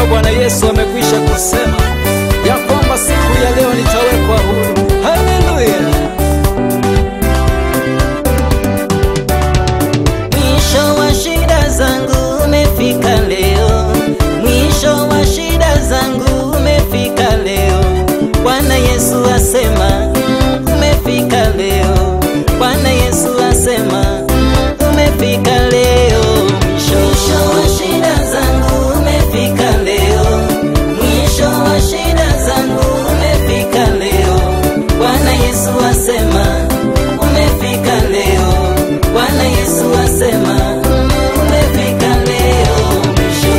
kuwa Bwana Yesu amekwisha kusema ya kwamba siku ya leo nitawekwa huru. Haleluya! Mwisho wa shida zangu umefika leo, mwisho wa shida zangu umefika leo. Bwana Yesu asema mm, umefika leo. Bwana Yesu asema mm, umefika leo. Mwisho wa shida zangu umefika leo, mwisho wa shida zangu umefika leo. Bwana Yesu asema umefika leo. Bwana Yesu asema mm, umefika leo. Mwisho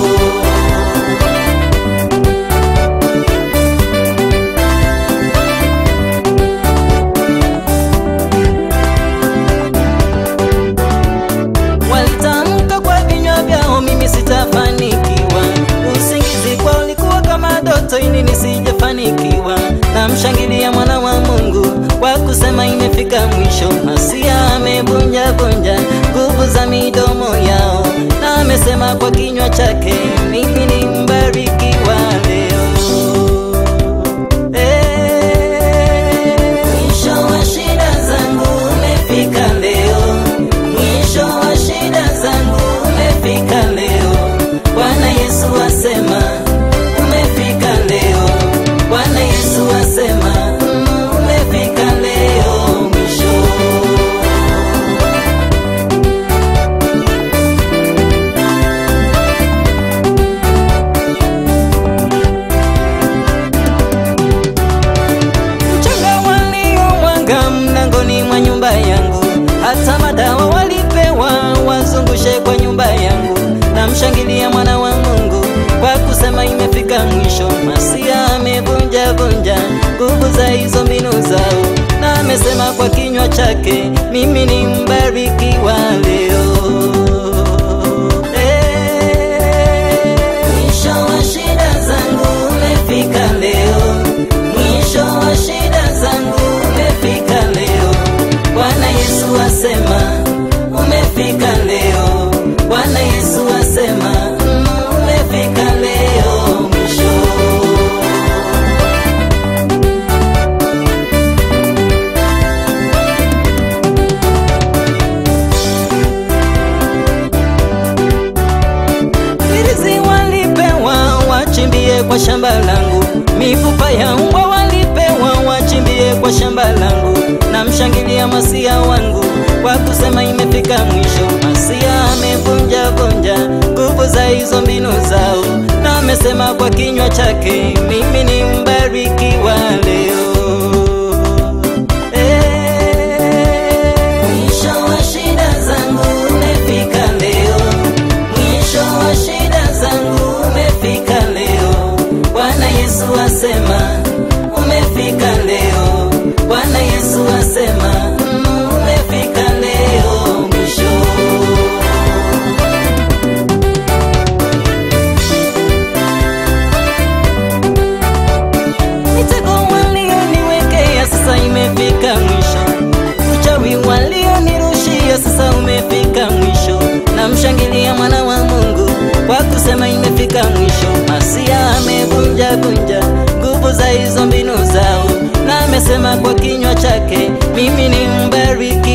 Walitamka kwa vinywa vyao, mimi sitafanikiwa. Usingizi kwao ulikuwa kama ndoto, ili nisijafanikiwa. Namshangilia mwana wa Mungu kwa kusema imefika mwisho. Masia amevunja vunja nguvu za midomo yao, na amesema kwa kinywa chake, mimi ni mbarikiwa leo. Mwisho wa shida zangu umefika leo, mwisho wa shida zangu umefika leo. Bwana Yesu asema umefika leo, Bwana Yesu asema mm, umefika leo. Mwisho mchanga waliomwaga mlangoni mwa nyumba yangu, hata madawa walipewa wazungushe kwa nyumba yangu. Namshangilia mwana wa Mungu kwa kusema imefika mwisho. Masia amevunja vunja nguvu za hizo mbinu zao, na amesema kwa kinywa chake, mimi ni mbarikiwa leo. Mwisho wa shida zangu umefika leo, mwisho wa shida zangu umefika leo. Bwana Yesu asema umefika leo, Bwana Yesu asema mm, umefika leo. Mwisho Irizi walipewa wachimbie kwa shamba langu, mifupa ya mbwa walipewa wachimbie kwa shamba langu. Namshangilia masia wangu kwa kusema imefika mwisho. Masia amevunja vunja nguvu za hizo mbinu zao, na amesema kwa kinywa chake, mimi ni mbarikiwa leo. Mwisho wa shida zangu umefika leo, mwisho wa shida zangu umefika leo. Bwana Yesu asema umefika leo, Bwana Yesu asema mm, umefika leo. Mwisho mitego walioniwekea sasa imefika mwisho, uchawi walionirushia sasa umefika mwisho. Namshangilia mwana wa Mungu kwa kusema imefika mwisho. Masia amevunja vunja nguvu za hizo mbinu zao, na amesema kwa kinywa chake, mimi ni mbariki